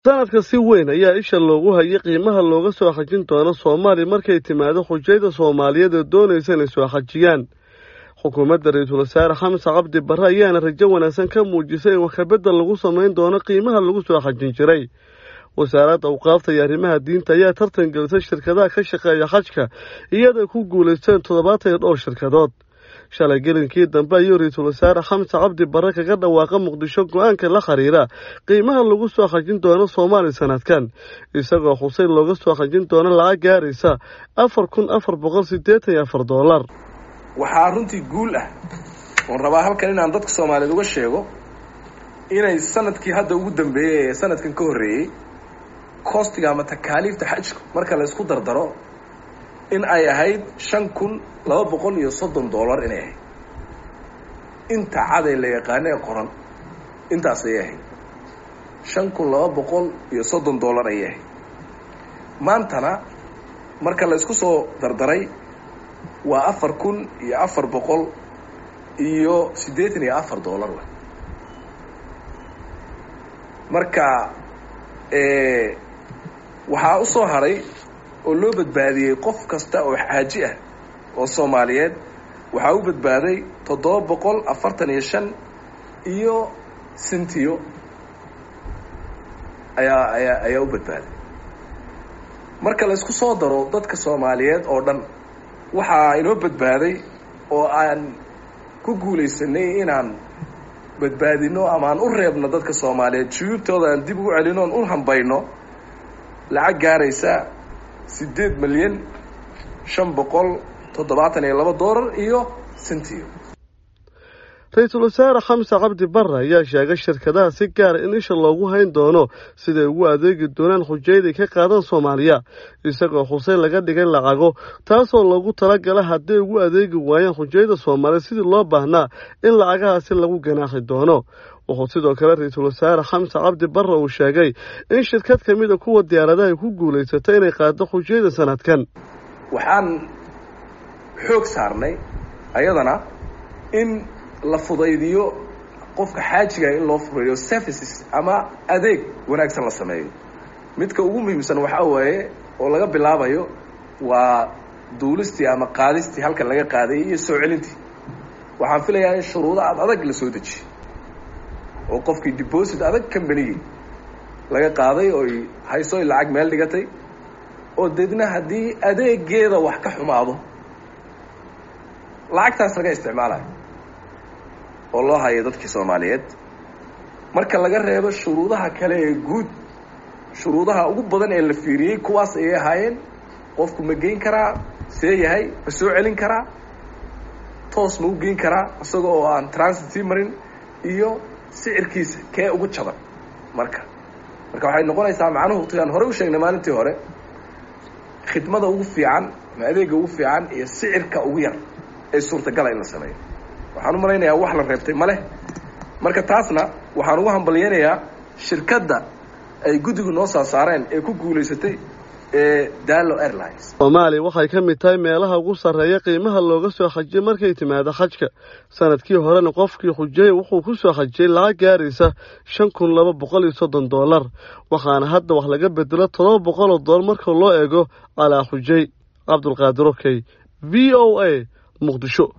sanadka si weyn ayaa isha loogu hayay qiimaha looga soo xajin doono soomaaliya markay timaado xujayda soomaaliyeed ee doonaysa inay soo xajiyaan xukuumadda ra-iisul wasaare xamse cabdi barre ayaana rajo wanaagsan ka muujisay in waxkabedel lagu samayn doono qiimaha lagu soo xajin jiray wasaaradda awqaafta iyo arrimaha diinta ayaa tartan gelisay shirkadaha ka shaqeeya xajka iyadoo ku guulaysteen toddobaatan iyo dhowr shirkadood shalay gelinkii dambe ayuu ra-iisul wasaare xamse cabdi barre kaga dhawaaqa muqdisho go-aanka la xiriira qiimaha lagu soo xajin doono soomaaliya sanadkan isagoo xuseyn looga soo xajin doono lacag gaaraysa afar kun afar boqol siddeetan iyo afar dollar waxaa runtii guul ah oon rabaa halkan inaan dadka soomaaliyeed uga sheego inay sanadkii hadda ugu dambeeyey ee sanadkan ka horreeyey koostiga ama takaaliifta xajku marka la isku dardaro in ay ahayd shan kun laba boqol iyo soddon dollar inay ahayd inta caday la yaqaano ee qoran intaas ayay ahayd shan kun laba boqol iyo soddon dollar ayay ahayd maantana marka la isku soo dardaray waa afar kun iyo afar boqol iyo siddeetan iyo afar dollar w marka waxaa u soo haray oo loo badbaadiyey qof kasta oo xaaji ah oo soomaaliyeed waxaa u badbaaday toddoba boqol afartan iyo shan iyo sintiyo ayaa ayaa ayaa u badbaaday marka la isku soo daro dadka soomaaliyeed oo dhan waxaa inoo badbaaday oo aan ku guulaysanay inaan badbaadino ama aan u reebno dadka soomaaliyeed shuyuubtooda aan dib ugu celino oon u hambayno lacag gaaraysa siddeed milyan shan boqol toddobaatan iyo laba doolar iyo sintiyo ra-iisul wasaare xamse cabdi barre ayaa sheegay shirkadaha si gaara in isha loogu hayn doono siday ugu adeegi doonaan xujayday ka qaadan soomaaliya isagoo xuseyn laga dhigay lacago taasoo loogu talagala hadday ugu adeegi waayaan xujayda soomaaliya sidii loo baahnaa in lacagahaasi lagu ganaaxi doono wuxuu sidoo kale ra-iisul wasaare xamse cabdi barre uu sheegay in shirkad ka mid a kuwa diyaaradaha ay ku guulaysatay inay qaado xujayda sanadkan waxaan xoog saarnay ayadana in la fudaydiyo qofka xaajiga in loo fudaydiyo services ama adeeg wanaagsan la sameeyo midka ugu muhiimsan waxaa waaye oo laga bilaabayo waa duulistii ama qaadistii halkan laga qaadayay iyo soo celintii waxaan filayaa in shuruudo aad adag la soo dejiyo oo qofkii deposit adag combanigii laga qaaday ooy hayso y lacag meel dhigatay oo deedna haddii adeegeeda wax ka xumaado lacagtaas laga isticmaalayo oo loo hayo dadkii soomaaliyeed marka laga reebo shuruudaha kale ee guud shuruudaha ugu badan ee la fiiriyey kuwaas ayay ahaayeen qofku ma geyn karaa see yahay ma soo celin karaa toos ma u geyn karaa isaga oo aan transit sii marin iyo sicirkiisa kee ugu jaban marka marka waxay noqonaysaa macnuhu tiaan hore u sheegnay maalintii hore khidmada ugu fiican ama adeega ugu fiican iyo sicirka ugu yar ee suurtagala in la sameeyo waxaan u malaynayaa wax la reebtay ma leh marka taasna waxaan ugu hambalyaynayaa shirkadda ay guddigu noo soo saareen ee ku guulaysatay ee daalo airlines soomaaliya waxay ka mid tahay meelaha ugu sarreeya qiimaha looga soo xajiyay markay timaado xajka sanadkii horena qofkii xujayay wuxuu ku soo xajiyey lacag gaaraysa shan kun laba boqol iyo soddon dollar waxaana hadda wax laga bedelo toddoba boqol oo dollar marka loo eego calaa xujay cabdulqaadir okey v o a muqdisho